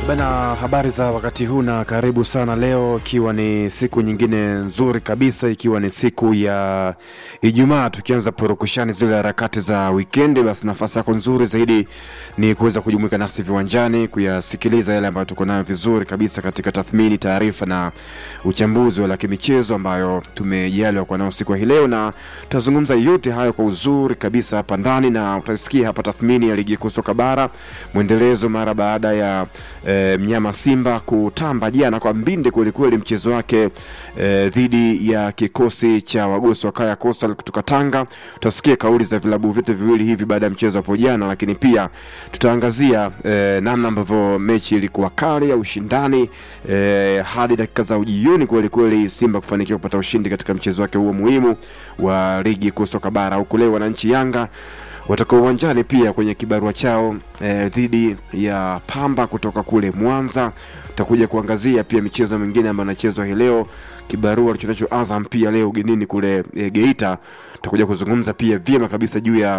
Bana, habari za wakati huu na karibu sana leo, ikiwa ni siku nyingine nzuri kabisa, ikiwa ni siku ya Ijumaa, tukianza purukushani zile harakati za wikendi. Basi nafasi yako nzuri zaidi ni kuweza kujumuika nasi viwanjani, kuyasikiliza yale ambayo tuko nayo vizuri kabisa katika tathmini, taarifa na uchambuzi wa kimichezo ambayo tumejaliwa kwa nao siku ya hii leo, na tutazungumza yote hayo kwa uzuri kabisa hapa ndani, na utasikia hapa tathmini ya ligi kuu soka bara, mwendelezo mara baada ya e, mnyama Simba kutamba jana kwa mbinde kwelikweli mchezo wake e, dhidi ya kikosi cha wagosi wa Kaya Coastal kutoka Tanga. Tutasikia kauli za vilabu vyote viwili hivi baada ya mchezo hapo jana, lakini pia tutaangazia e, namna ambavyo mechi ilikuwa kali ya ushindani e, hadi dakika za ujioni kwelikweli, Simba kufanikiwa kupata ushindi katika mchezo wake huo muhimu wa ligi kuu soka bara, huku leo wananchi Yanga watakuwa uwanjani pia kwenye kibarua chao eh, dhidi ya Pamba kutoka kule Mwanza. Tutakuja kuangazia pia michezo mingine ambayo inachezwa hii leo, kibarua alichonacho Azam pia leo ugenini kule eh, Geita. Tutakuja kuzungumza pia vyema kabisa juu ya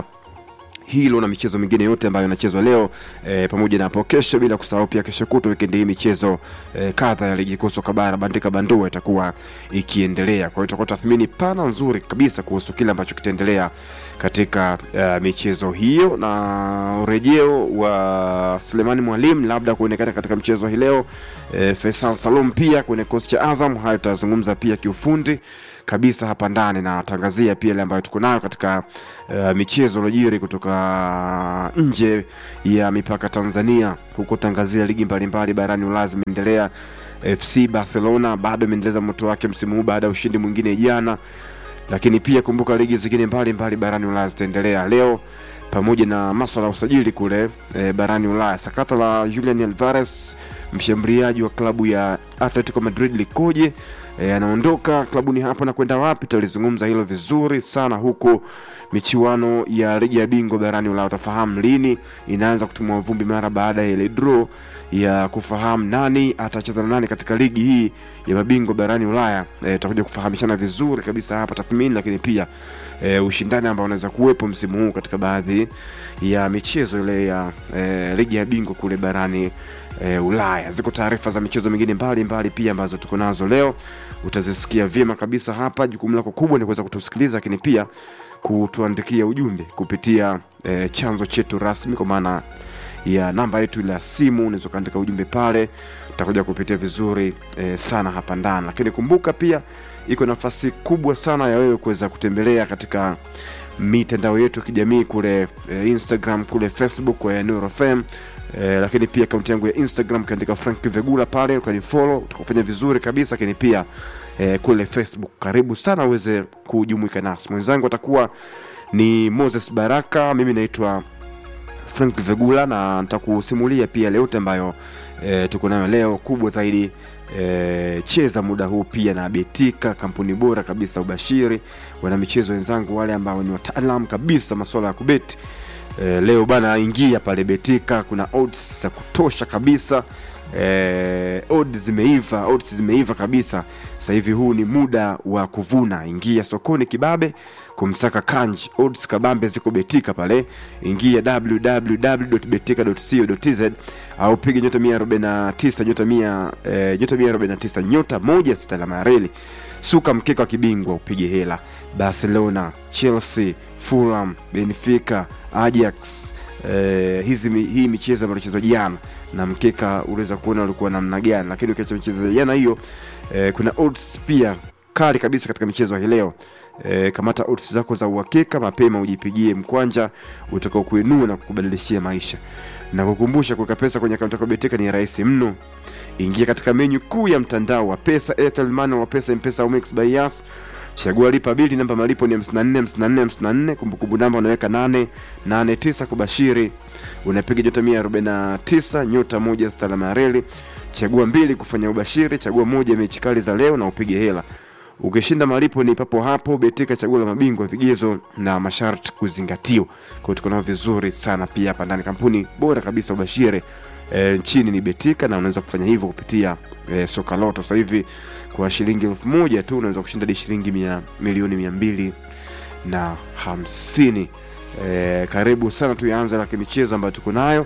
hilo na michezo mingine yote ambayo inachezwa leo e, pamoja na hapo kesho, bila kusahau pia kesho kutwa wikendi hii michezo e, kadha ya ligi kuu soka bara bandika bandua itakuwa ikiendelea. Kwa hiyo tutakuwa tathmini pana nzuri kabisa kuhusu kile ambacho kitaendelea katika uh, michezo hiyo na urejeo wa Sulemani Mwalimu labda kuonekana katika mchezo hii leo e, Faisal Salum pia kwenye kikosi cha Azam. Hayo tutazungumza pia kiufundi kabisa hapa ndani na tangazia pia ile ambayo tuko nayo katika uh, michezo iliyojiri kutoka nje ya mipaka Tanzania, huko tangazia ligi mbalimbali barani Ulaya zimeendelea. FC Barcelona bado imeendeleza moto wake msimu huu baada ya ushindi mwingine jana, lakini pia kumbuka ligi zingine mbalimbali barani Ulaya zitaendelea leo pamoja na masuala ya usajili kule e, barani Ulaya. Sakata la Julian Alvarez mshambuliaji wa klabu ya Atletico Madrid likoje? E, anaondoka klabuni hapa na kwenda wapi? Tutalizungumza hilo vizuri sana, huku michuano ya ligi ya bingwa barani Ulaya utafahamu lini inaanza kutumwa vumbi mara baada ya ile draw ya kufahamu nani atacheza na nani katika ligi hii ya mabingwa barani Ulaya. E, tutakuja kufahamishana vizuri kabisa hapa tathmini, lakini pia e, ushindani ambao unaweza kuwepo msimu huu katika baadhi ya michezo ile ya e, ligi ya bingwa kule barani e, Ulaya. Ziko taarifa za michezo mingine mbalimbali pia ambazo tuko nazo leo, utazisikia vyema kabisa hapa. Jukumu lako kubwa ni kuweza kutusikiliza, lakini pia kutuandikia ujumbe kupitia e, chanzo chetu rasmi kwa maana ya namba yetu la simu, unaweza ukaandika ujumbe pale, tutakuja kupitia vizuri e, sana hapa ndani. Lakini kumbuka pia iko nafasi kubwa sana ya wewe kuweza kutembelea katika mitandao yetu ya kijamii kule e, Instagram kule Facebook kwa Nuru FM e, lakini pia akaunti yangu ya Instagram ukiandika Frank Vegula pale ukanifollow utakufanya vizuri kabisa, lakini pia e, kule Facebook karibu sana uweze kujumuika nasi. Mwenzangu atakuwa ni Moses Baraka, mimi naitwa Frank Vegula na nitakusimulia pia leo yote ambayo e, tuko nayo leo. Kubwa zaidi e, cheza muda huu pia na Betika, kampuni bora kabisa ubashiri, wana michezo wenzangu wale ambao ni wataalam kabisa masuala ya kubeti. E, leo bana, ingia pale Betika, kuna odds za kutosha kabisa. E, odds zimeiva, odds zimeiva kabisa. Sasa hivi huu ni muda wa kuvuna. Ingia sokoni kibabe kumsaka kanji, odds kabambe ziko Betika pale. Ingia www.betika.co.tz au piga nyota 149 nyota 100 eh, nyota 149 nyota moja sita alama ya reli, suka mkeka wa kibingwa upige hela. Barcelona, Chelsea, Fulham, Benfica, Ajax eh, hizi hii michezo ambayo inachezwa jana na mkeka unaweza kuona ulikuwa namna gani, lakini ukiacha michezo ya jana hiyo eh, kuna odds pia kali kabisa katika michezo hii leo. E, kamata odds zako za uhakika mapema, ujipigie mkwanja utakao kuinua na kukubadilishia maisha. Na kukumbusha kuweka pesa kwenye akaunti yako Betika ni rahisi mno. Ingia katika menyu kuu ya mtandao wa pesa, Airtel Money wa pesa, M-Pesa au Mix by Yas. Chagua lipa bili, namba malipo ni 54 54 54, kumbukumbu namba unaweka 889 kubashiri. Unapiga nyota 149 nyota moja sita alama ya reli. Chagua mbili kufanya ubashiri, chagua moja mechi kali za leo na upige hela. Ukishinda malipo ni papo hapo. Betika, chaguo la mabingwa, vigezo na masharti kuzingatiwa. Kwa hiyo tuko nao vizuri sana pia hapa ndani, kampuni bora kabisa ubashiri e, nchini ni Betika, na unaweza kufanya hivyo kupitia e, soka loto. Sasa hivi kwa shilingi elfu moja tu unaweza kushinda hadi shilingi mia, milioni mia mbili na hamsini. E, karibu sana tuyaanze la kimichezo ambayo tuko nayo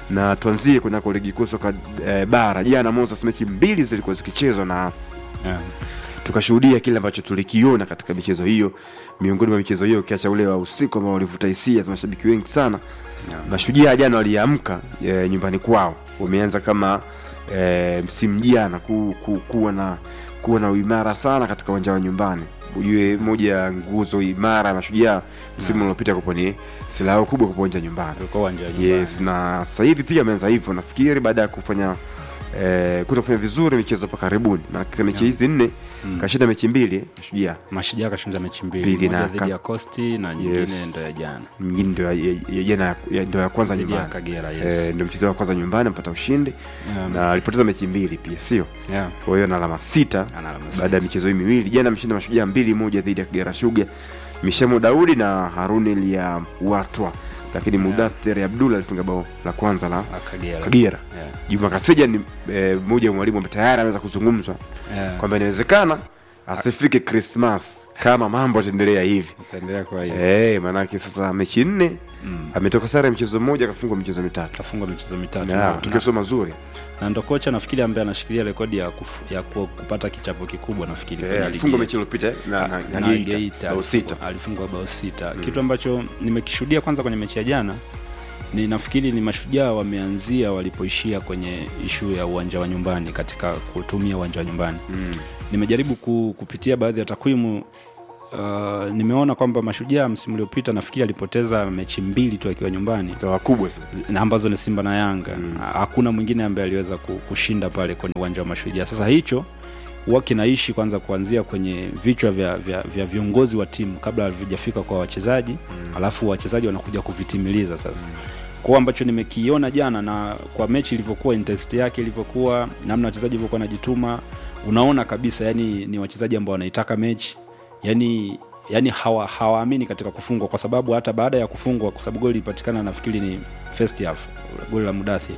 na tuanzie kunako ligi kuu soka eh, bara jana Moses mechi mbili zilikuwa zikichezwa na yeah. tukashuhudia kile ambacho tulikiona katika michezo hiyo miongoni mwa michezo hiyo ukiacha ule wa usiku ambao walivuta hisia za mashabiki wengi sana Yeah. mashujaa jana waliamka e, nyumbani kwao wameanza kama e, msimu jana ku, ku, kuwa na kuwa na uimara sana katika uwanja wa nyumbani ujue moja ya nguzo imara ya mashujaa msimu uliopita kupo ni silaha yao kubwa kupo uwanja nyumbani Ulikuwa uwanja wa nyumbani. yes na sasa hivi pia ameanza hivyo nafikiri baada ya kufanya eh, kutofanya vizuri michezo hapa karibuni na katika mechi Yeah. hizi nne Mm. kashinda mechi mbili eh, mashujaa mashujaa kashinda mechi Mbili mbili na moja dhidi ka- ya costi na nyingine Yes. ndo ya jana nyingine ndio ya- ya- ya- jana ya- ya- ndio ya kwanza dhidi ya nyumbani kagera Eh, yes. ndio mchezo wa kwanza nyumbani amepata ushindi Yeah. na alipoteza mechi mbili pia sio Yeah. kwa hiyo na alama sita Ana alama baada ya sita. michezo hii miwili jana ameshinda mashujaa mbili moja dhidi ya kagera shuga mishamo daudi na haruni lia watwa lakini Yeah. mudathir abdul alifunga bao la kwanza la Ah, kagera kagera Yeah. juma kaseja ni eh, mmoja wa mwalimu ambaye tayari ameweza kuzungumzwa Yeah. kwamba inawezekana asifike krismas kama mambo yataendelea hivi Itaendelea kuwa hiyo. hey, maanake sasa mechi nne Mm. ametoka sare ya mchezo mmoja akafungwa michezo mitatu kafungwa michezo mitatu Na, na- matokeo sio mazuri na ndo kocha nafikiri ambaye anashikilia rekodi ya, kufu, ya ku, kupata kichapo kikubwa nafikiri Eh, kwenye ligi alifungwa yetu. mechi iliyopita eh, na, na, na, na Geita, Geita bao sita alifungwa- alifungwa bao sita kitu ambacho nimekishuhudia kwanza kwenye mechi ya jana ni nafikiri ni mashujaa wameanzia walipoishia kwenye ishu ya uwanja wa nyumbani katika kutumia uwanja wa nyumbani Mm. nimejaribu ku, kupitia baadhi ya takwimu uh, nimeona kwamba mashujaa msimu uliopita nafikiri alipoteza mechi mbili tu akiwa nyumbani Za wakubwa sasa na ambazo ni simba na yanga Mm. hakuna mwingine ambaye aliweza ku- kushinda pale kwenye uwanja wa mashujaa sasa hicho huwa kinaishi kwanza kuanzia kwenye vichwa vya, vya, vya viongozi wa timu kabla havijafika kwa wachezaji mm. alafu wachezaji wanakuja kuvitimiliza sasa mm. kwao ambacho nimekiona jana na kwa mechi ilivyokuwa intensity yake ilivyokuwa namna wachezaji ilivyokuwa wanajituma unaona kabisa yani ni wachezaji ambao wanaitaka mechi yani yani hawa hawaamini katika kufungwa kwa sababu hata baada ya kufungwa kwa sababu goli ilipatikana nafikiri ni first half goli la mudathi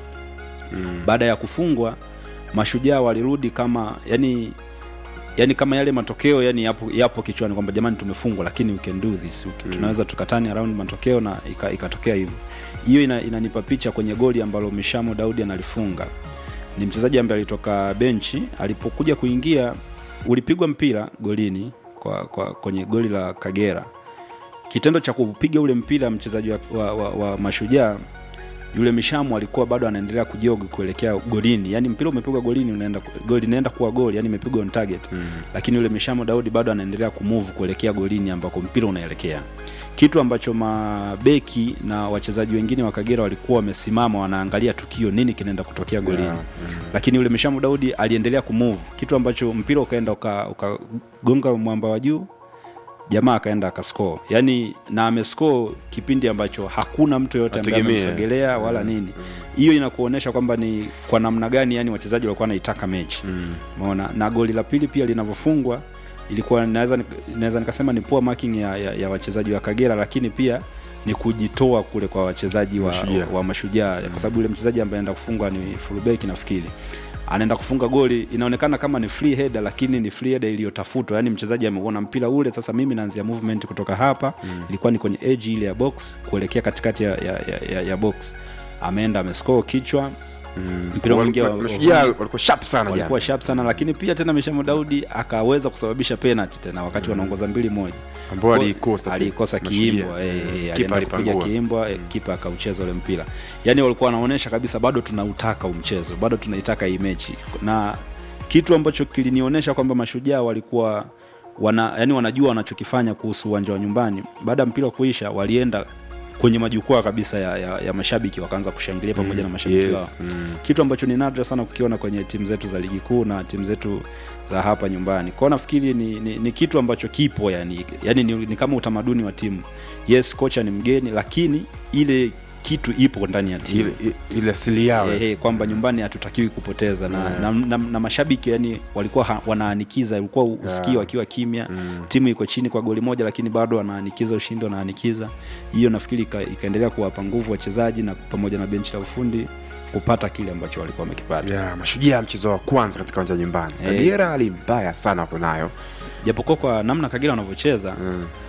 mm. baada ya kufungwa mashujaa walirudi kama yani yani kama yale matokeo yani yapo, yapo kichwani kwamba jamani tumefungwa lakini we can do this mm. tunaweza tukatani around matokeo na ika- ikatokea hivyo hiyo ina, inanipa picha kwenye goli ambalo mishamo daudi analifunga ni mchezaji ambaye alitoka benchi alipokuja kuingia ulipigwa mpira golini kwa, kwa kwenye goli la kagera kitendo cha kupiga ule mpira mchezaji wa, wa, wa, wa mashujaa yule mishamu alikuwa bado anaendelea kujogi kuelekea golini yani mpira umepigwa golini unaenda goli inaenda kuwa goli yani imepigwa on target Mm. lakini yule mishamu daudi bado anaendelea kumove kuelekea golini ambako mpira unaelekea kitu ambacho mabeki na wachezaji wengine wa kagera walikuwa wamesimama wanaangalia tukio nini kinaenda kutokea golini Yeah, lakini yule mishamu daudi aliendelea kumove kitu ambacho mpira ukaenda ukagonga uka ukagonga mwamba wa juu jamaa akaenda akascore yani na amescore kipindi ambacho hakuna mtu yoyote ambaye Ategemea. amemsogelea wala nini hiyo inakuonyesha kwamba ni kwa namna gani yani wachezaji walikuwa wanaitaka mechi Mm. umeona na goli la pili pia linavyofungwa ilikuwa naweza nik- naweza nikasema ni poor marking ya, ya, ya wachezaji wa kagera lakini pia ni kujitoa kule kwa wachezaji wa, Mashujaa. wa, wa mashujaa kwa sababu yule mchezaji ambaye anaenda kufunga ni fullback nafikiri anaenda kufunga goli inaonekana kama ni free header lakini ni free header iliyotafutwa yani mchezaji ameuona mpira ule sasa mimi naanzia movement kutoka hapa mm. ilikuwa ni kwenye edge ile ya box kuelekea katikati ya, ya, ya, ya, ya box ameenda amescore kichwa Mm. Mpira Wal- mwingi wa- wal- Mashujaa walikuwa sharp sana walikuwa jana. sharp sana lakini pia tena mishamo daudi akaweza kusababisha penalty tena wakati wanaongoza mbili moja ambao aliikosa alikosa Mashujaa. kiimbwa eh, Mm. eh, Kipa alienda kupiga alipangua. kiimbwa eh, kipa akaucheza ule mpira yani walikuwa wanaonyesha kabisa bado tunautaka huu mchezo bado tunaitaka hii mechi na kitu ambacho kilinionyesha kwamba mashujaa walikuwa wana yani wanajua wanachokifanya kuhusu uwanja wa nyumbani baada ya mpira kuisha walienda kwenye majukwaa kabisa ya, ya, ya mashabiki wakaanza kushangilia pamoja na mashabiki Yes. wao Mm. kitu ambacho ni nadra sana kukiona kwenye timu zetu za ligi kuu na timu zetu za hapa nyumbani kwao nafikiri ni, ni, ni kitu ambacho kipo yani, yani ni, ni kama utamaduni wa timu yes kocha ni mgeni lakini ile kitu ipo ndani ya timu Ile- ile asili yao Eh, eh, kwamba nyumbani hatutakiwi kupoteza na, Yeah. na, na, na mashabiki yani walikuwa ha, wanaanikiza ulikuwa usikii Yeah. wakiwa kimya Mm. timu iko chini kwa goli moja lakini bado wanaanikiza ushindi wanaanikiza hiyo nafikiri ika, ikaendelea kuwapa nguvu wachezaji na pamoja na benchi la ufundi kupata kile ambacho walikuwa wamekipata Yeah, mashujaa mchezo wa kwanza katika uwanja wa nyumbani Eh. kagera hali mbaya sana wako nayo japokuwa kwa namna kagera wanavyocheza mm.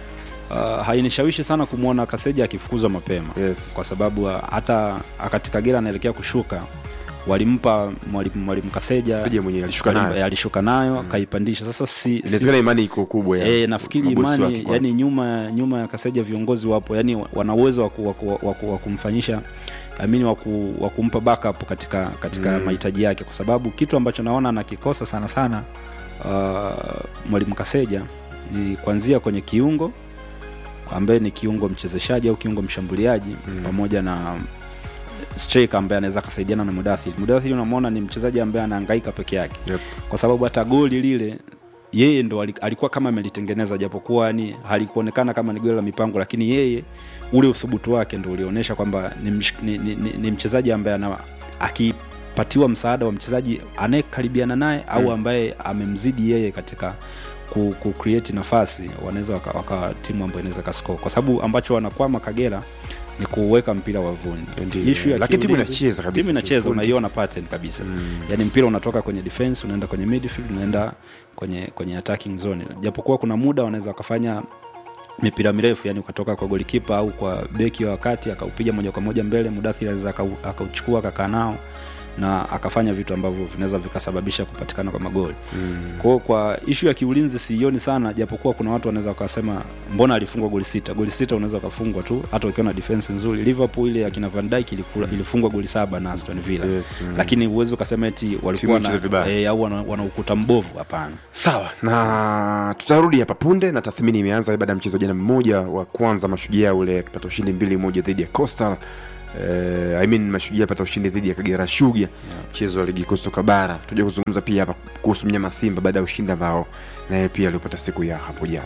uh, hainishawishi sana kumwona Kaseja akifukuzwa mapema Yes. kwa sababu uh, hata wakati Kagera anaelekea kushuka walimpa mwalimu mwalimu Kaseja Kaseja mwenyewe alishuka walim- nayo. eh, alishuka nayo akaipandisha. Sasa si, si inawezekana imani iko kubwa ya E, nafikiri mabosi imani wake kwa- yani nyuma nyuma ya Kaseja viongozi wapo yani wana uwezo wa ku- wa ku- wa ku- wa kumfanyisha amini wa ku- wa kumpa backup katika katika Mm. mahitaji yake, kwa sababu kitu ambacho naona anakikosa sana sana uh, mwalimu Kaseja ni kuanzia kwenye kiungo ambaye ni kiungo mchezeshaji au kiungo mshambuliaji Mm. pamoja na striker ambaye anaweza akasaidiana na Mudathir. Mudathir unamwona ni mchezaji ambaye anahangaika peke yake Yep. kwa sababu hata goli lile yeye ndo ali- alikuwa kama amelitengeneza japokuwa yani halikuonekana kama ni goli la mipango lakini yeye ule uthubutu wake ndo ulionyesha kwamba ni, msh- ni, ni, ni, ni mchezaji ambaye ana akipatiwa msaada wa mchezaji anayekaribiana naye au Mm. ambaye amemzidi yeye katika ku, ku create nafasi wanaweza waka, waka timu ambayo inaweza kascore kwa sababu ambacho wanakwama Kagera ni kuweka mpira wavuni Ndiyo. Issue ya Lakini timu kiulinzi- inacheza kabisa timu inacheza kiufundi. unaiona pattern kabisa Mm. yani mpira unatoka kwenye defense unaenda kwenye midfield unaenda kwenye kwenye attacking zone japokuwa kuna muda wanaweza wakafanya mipira mirefu yani ukatoka kwa golikipa au kwa beki wa wakati akaupiga moja kwa moja mbele mudathiri anaweza akau- akauchukua akakaa nao na akafanya vitu ambavyo vinaweza vikasababisha kupatikana kwa magoli Mm. kwao kwa ishu ya kiulinzi siioni sana japokuwa kuna watu wanaweza wakasema mbona alifungwa goli sita goli sita unaweza ukafungwa tu hata ukiwa na defense nzuri liverpool ile ya kina van Dijk ilikula, ilifungwa goli saba na aston villa Yes, mm. lakini uwezi ukasema eti walikuwa inacheza na, vibaya. e, au wana, wana ukuta mbovu hapana sawa na tutarudi hapa punde na tathmini imeanza baada ya mchezo jana mmoja wa kwanza mashujaa ule akipata ushindi mbili moja dhidi ya coastal eh, I mean mashujaa apata ushindi dhidi ya kagera shuga mchezo wa ligi kuu soka bara tuja kuzungumza pia hapa kuhusu mnyama simba baada ya ushindi ambao naye pia aliopata siku ya hapo jana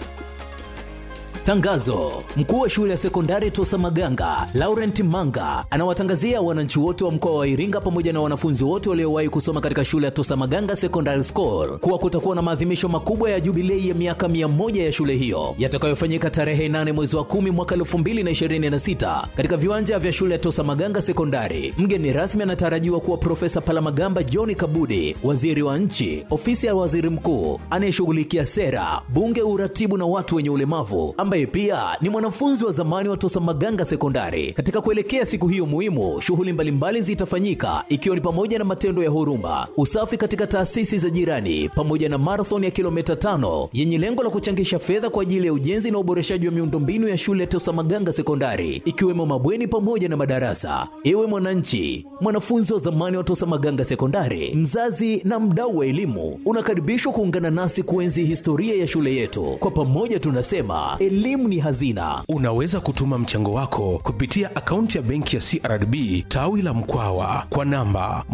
Tangazo: mkuu wa shule ya sekondari Tosa Maganga Laurent Manga anawatangazia wananchi wote wa mkoa wa Iringa pamoja na wanafunzi wote waliowahi kusoma katika shule ya Tosa Maganga Secondary School kuwa kutakuwa na maadhimisho makubwa ya jubilei ya miaka mia moja ya shule hiyo yatakayofanyika tarehe 8 mwezi wa 10 mwaka 2026 katika viwanja vya shule ya Tosa Maganga Sekondari. Mgeni rasmi anatarajiwa kuwa Profesa Palamagamba John Kabudi, waziri wa nchi, ofisi ya waziri mkuu anayeshughulikia sera, bunge, uratibu na watu wenye ulemavu, ambaye pia ni mwanafunzi wa zamani wa Tosa Maganga Sekondari. Katika kuelekea siku hiyo muhimu, shughuli mbalimbali zitafanyika ikiwa ni pamoja na matendo ya huruma, usafi katika taasisi za jirani, pamoja na marathon ya kilomita tano yenye lengo la kuchangisha fedha kwa ajili ya ujenzi na uboreshaji wa miundombinu ya shule ya Tosa Maganga Sekondari, ikiwemo mabweni pamoja na madarasa. Ewe mwananchi, mwanafunzi wa zamani wa Tosa Maganga Sekondari, mzazi na mdau wa elimu, unakaribishwa kuungana nasi kuenzi historia ya shule yetu. Kwa pamoja tunasema elimu ni hazina. Unaweza kutuma mchango wako kupitia akaunti ya benki ya CRDB tawi la Mkwawa kwa namba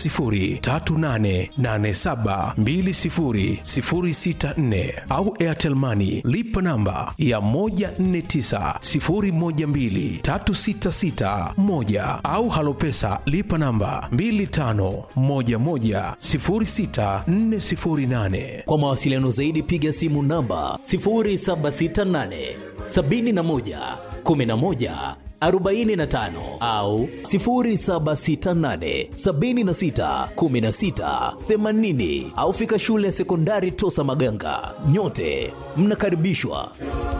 10388720064 au Airtel Money lipa namba ya 1490123661 au Halopesa lipa namba 25110648. Kwa mawasiliano zaidi piga simu namba 0768 71 11 45 au 0768 76 16 80 au fika shule ya sekondari Tosa Maganga. Nyote mnakaribishwa.